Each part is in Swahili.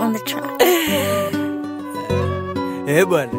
on the track. Eh bwana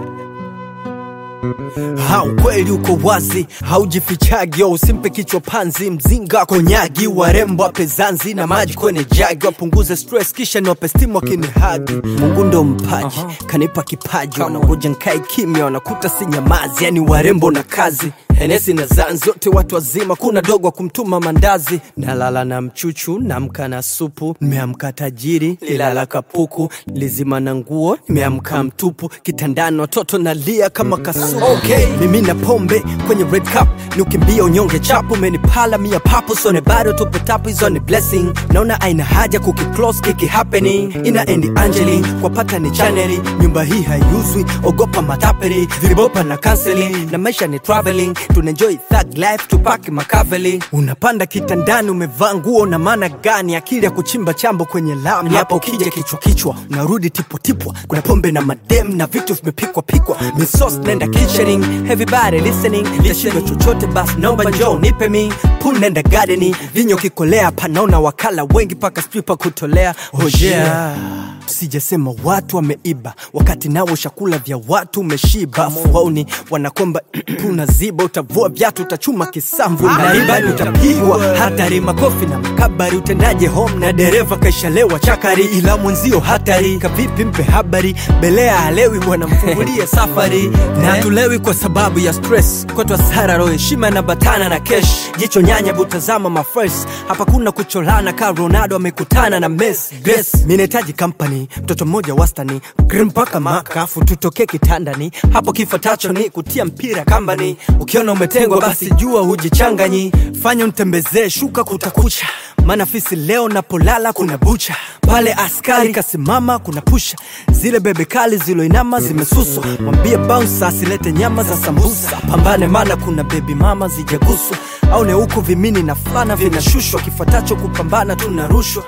ha ukweli uko wazi haujifichagi usimpe kichwa panzi mzinga konyagi warembo ape zanzi na maji kwenye jagi wapunguze stress kisha niwape stimu wakinihagi mungu ndo mpaji kanipa kipaji wanangoja nkae kimya wanakuta si nyamazi yani warembo na kazi henesi na zan zote watu wazima kuna dogo wa kumtuma mandazi nalala na mchuchu namka na supu nimeamka tajiri lilala kapuku lizima na nguo nimeamka mtupu kitandani watoto nalia kama kasuku okay. mimi na pombe kwenye red cup ni ukimbia unyonge chapu menipala mia papo sone bado tupo tapu hizo ni blessing naona aina haja kukiclose kiki happening ina endi angeli kwa pata ni chaneli nyumba hii haiuzwi ogopa matapeli vibopa na counseling na maisha ni traveling tunaenjoy thug life tupaki makaveli unapanda kitandani umevaa nguo na maana gani akili ya kuchimba chambo kwenye lami hapo ukija kichwa kichwa unarudi tipotipwa kuna pombe na madem na vitu vimepikwa pikwa misos nenda kitchening everybody listening tashindo chochote basi naomba njoo nipe mi pul nenda gardeni vinyo kikolea panaona wakala wengi paka sijui pa kutolea hojea sijasema watu wameiba wakati nao chakula vya watu umeshiba fuauni wanakomba unaziba utavua vyatu utachuma kisamvu naibani utapigwa hatari makofi na makabari utendaje home na dereva kaishalewa chakari ila mwenzio hatari kavipi mpe habari belea halewi bwana mfungulie safari na tulewi kwa sababu ya stress kotwa sara roho heshima na batana na kesh jicho nyanya butazama mafres hapa kuna kucholana ka ronaldo amekutana na mes grace minahitaji company mtoto mmoja wastani grim mpaka makafu tutokee kitandani hapo kifuatacho ni kutia mpira kambani ukiona umetengwa basi jua hujichanganyi fanya mtembezee shuka kutakucha maana fisi leo napolala kuna bucha pale askari kasimama kuna pusha zile bebe kali ziloinama zimesuswa mwambie bounce asilete nyama za sambusa pambane mana kuna bebi mama zijaguswa au ne huku vimini na fulana vinashushwa kifuatacho kupambana tunarushwa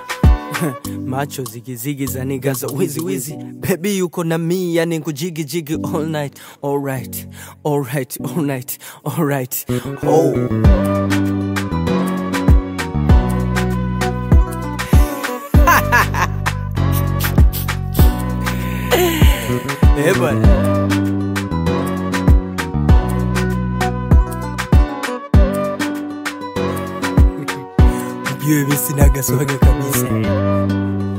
macho zigizigi za niga za wizi wizi bebi yuko na mi yani kujigijigi all night alright alright alright alright oh. Eh bwana mjue mi sinaga swaga kabisa